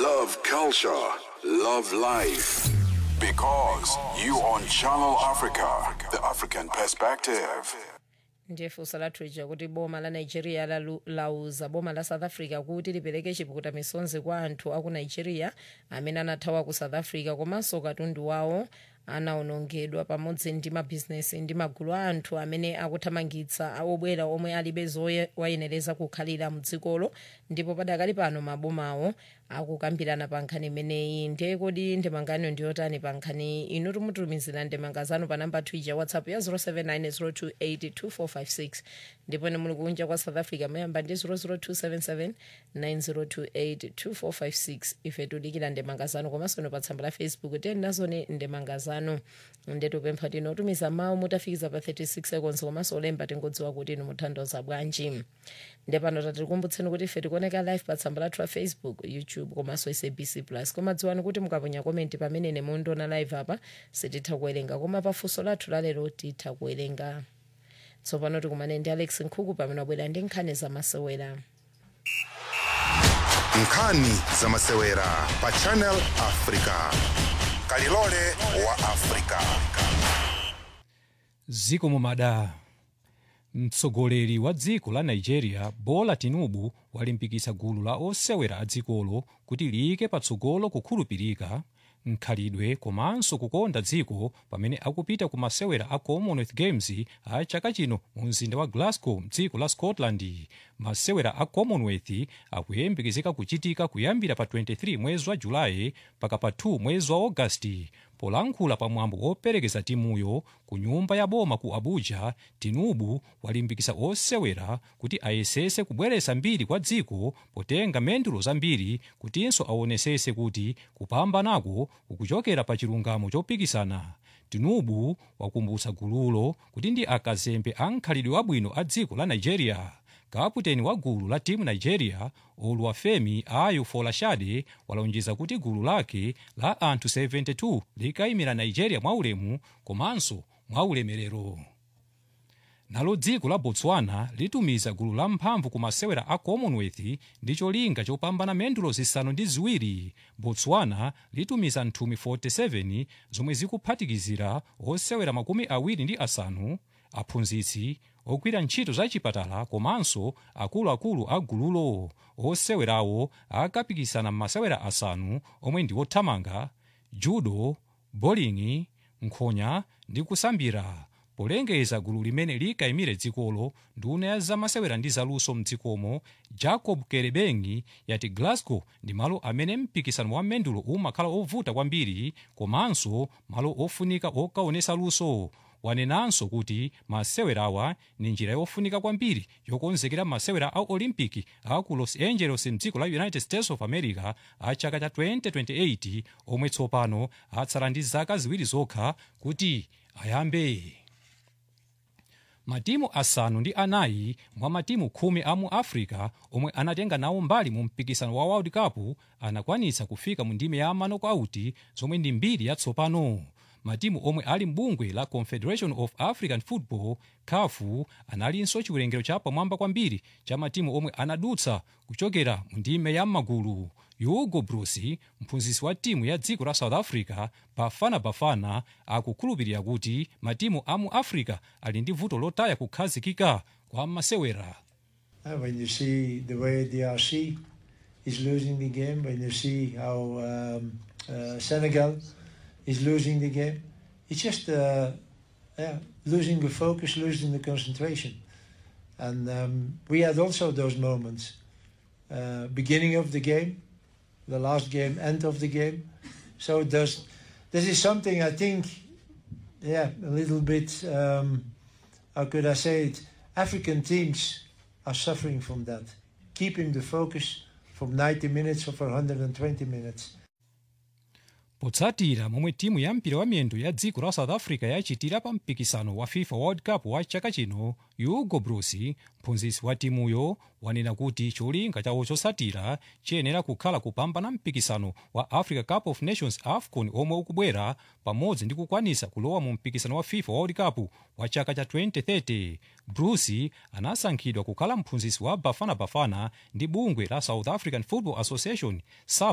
love culture, love life. Because you on Channel Africa, the African perspective. ndiye funso lathu lija kuti boma la nigeria lalu- lauza boma la south africa kuti lipereke chipukuta misonzi kwa anthu aku nigeria amene anathawa ku south africa komanso katundu wawo anawonongedwa pamodzi ndi mabhizinesi ndi magulu a anthu amene akuthamangitsa obwera omwe alibe zowayenereza kukhalira mdzikolo ndipo padakali pano mabomawo akukambirana pa nkhani imeneyi ndiye kodi ndemangano ndiyotani pa nkhani inu timutumizira ndemanga zanu pa namba twija whatsapp ya 0790282456 ndipo ine muli kunja kwa south africa muyamba ndi 0027790282456 ife tudikira ndemanga zanu komanso ino pa tsamba la facebook tiyeni nazone ndemanga zanu ndetupempha tinotumiza mawu mutafikiza pa 36 seconds komanso olemba tingodziwa kuti inu muthandoza bwanji ndepano tatikumbutsa kuti ife tikuoneka live pa tsamba lathu la facebook youtube komanso sabc plus koma dziwani kuti mukaponya komenti pamene nemundiona live apa sititha kuwerenga koma pafunso lathu lalero titha kuwerenga tsopano tikumane ndi alex nkhuku pamene wabwera ndi nkhani zamasewera nkhani zamasewera pa channel africa kalilole wa africa ziko mumada mtsogoleri wa dziko la nigeria bola tinubu walimbikitsa gulu la osewera a dzikolo kuti liyike patsogolo kukhulupirika mkhalidwe komanso kukonda dziko pamene akupita ku masewera a commonwealth games a chaka chino mu mzinda wa glasgow mdziko la scotland masewera a commonwealth akuyembekezeka kuchitika kuyambira pa 23 mwezi wa julayi mpaka pa 2 mwezi wa agasti polankhula pamwambo woperekeza timuyo ku nyumba ya boma ku abuja tinubu walimbikitsa osewera kuti ayesese kubweretsa mbiri kwa dziko potenga mendulo zambiri kutinso aonesese kuti kupambanako kukuchokera pa chilungamo chopikisana tinubu wakumbutsa gululo kuti ndi akazembe a mkhalidwe wabwino a dziko la nigeria kaputeni wa gulu la timu nigeria oluwafemi ayo folashade walonjeza kuti gulu lake la anthu 72 likayimira nigeria mwaulemu komanso mwaulemerero nalo dziko la botswana litumiza gulu la mphamvu ku masewera a commonwealth ndi cholinga chopambana mendulo zisanu ndi ziwiri botswana litumiza nthumi 47 zomwe zikuphatikizira osewera makumi awiri ndi asanu aphunzitsi ogwira ntchito za chipatala komanso akuluakulu a gululo osewerawo akapikisana m'masewera asanu omwe ndi othamanga judo bowling nkhonya ndi kusambira polengeza gulu limene likayimire dzikolo nduna ya zamasewera ndi zaluso mdzikomo jacob kerebengi yati glasgow ndi malo amene mpikisano wa mendulo umakhala ovuta kwambiri komanso malo ofunika okaonesa luso wanenanso kuti masewerawa ni njira yofunika kwambiri yokonzekera masewera a olimpiki a ku los angeles mdziko la united states of america a chaka cha 2028 omwe tsopano atsala ndi zaka ziwiri zokha kuti ayambe matimu asanu ndi anayi mwa matimu khumi a mu africa omwe anatenga nawo mbali mu mpikisano wa world cup anakwanitsa kufika mu ndime ya manokauti zomwe ndi mbiri yatsopano matimu omwe ali mbungwe la confederation of african football kafu analinso chiwerengero cha pamwamba kwambiri cha matimu omwe anadutsa kuchokera mu ndime ya magulu hugo broos mphunzitsi wa timu ya dziko la south africa bafana bafana akukhulupirira kuti matimu a mu africa ali ndi vuto lotaya kukhazikika kwa masewera Uh, when you see the way DRC is losing the game, when you see how um, uh, Senegal is losing the game, it's just uh, yeah, losing the focus, losing the concentration. And um, we had also those moments. Uh, beginning of the game, the last game, end of the game. So there's, this is something I think, yeah, a little bit, um, how could I say it? African teams are suffering from that. Keeping the focus from 90 minutes or for 120 minutes. potsatira momwe timu ya mpira wa miyendo ya dziko la south africa yachitira pa mpikisano wa fifa world cup wa chaka chino hugo broos mphunzitsi wa timuyo wanena kuti cholinga chawo chotsatira chiyenera kukhala kupambana mpikisano wa africa cup of nations afcon omwe ukubwera pamodzi ndi kukwanisa kulowa mu mpikisano wa fifa world cup wa chaka cha 2030 broos anasankhidwa kukhala mphunzitsi wa bafana bafana ndi bungwe la south african football association